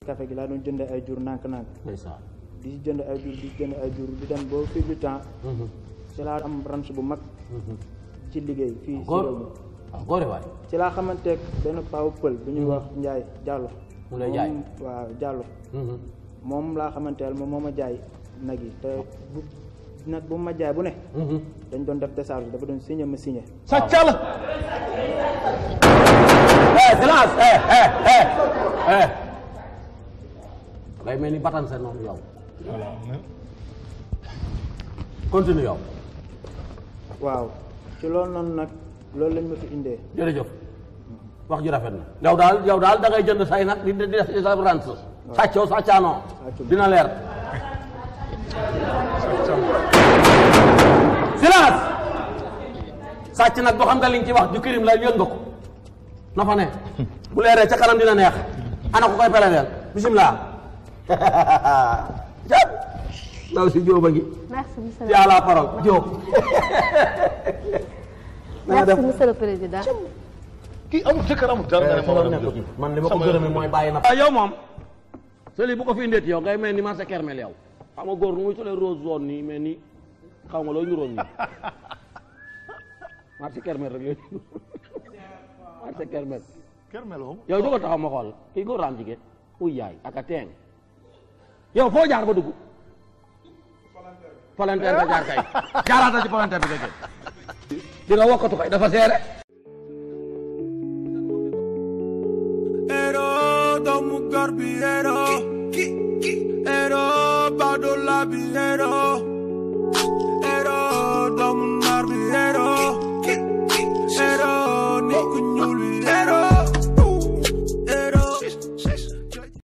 café gi laa doon jënd ay jur nànk-nànk ndeysaan di jënd ay jur di jënd ay jur di dem boo fii du temps ci laa am ranch bu mag ci liggéey fii si góor réew mi waaw góore waay ci laa xamanteeg benn paawu pël bu ñuy wax Njaay Jàllo mu lay jaay moom waaw Jàllo moom laa xamanteel moom moo ma jaay nag yi te bu nag bu ma jaay bu ne dañ doon def décharge dafa doon signé ma signé sàcca la eh silence eh eh eh eh ngay mel ni batan sa noonu yow continue yow waaw ci loolu noonu nag loolu lañ ma fi indee jërëjëf wax ji rafet na yow daal yow daal da ngay jënd say nag di di def ci sa rance sàccoo sàccaanoo dina leer silence sàcc nag boo xam nga liñ ci wax ju kirim la yëg nga ko na fa ne bu leeree ca kanam dina neex ana ko koy peleleel bisimilah jàpp ndaw si jóoba ngi Merci, monsieur ci à la parole jóob le, Merci, monsieur le président. kii amul jëkkër amul dara nga ne ma war a nekk ci man li ma ko gërëmee mooy bàyyi na ah yow moom seli bu ko fi indeeti yow ngay mel ni marché kermel yow xam nga góor nu muy solee rose zone nii mais ni xaw ma loo ñu roon nii marché kermel rek la marché kermel kër meloo yow jógal taxaw ma xool kii góor am jigéen uy yaay ak a teeng yow foo jaar ba dugg palanteer nga jaar kay jaaraata ci palanteer bi nga jël di nga wokkatu kay dafa seere Ero doomu gor bi ero ero bado la bi ero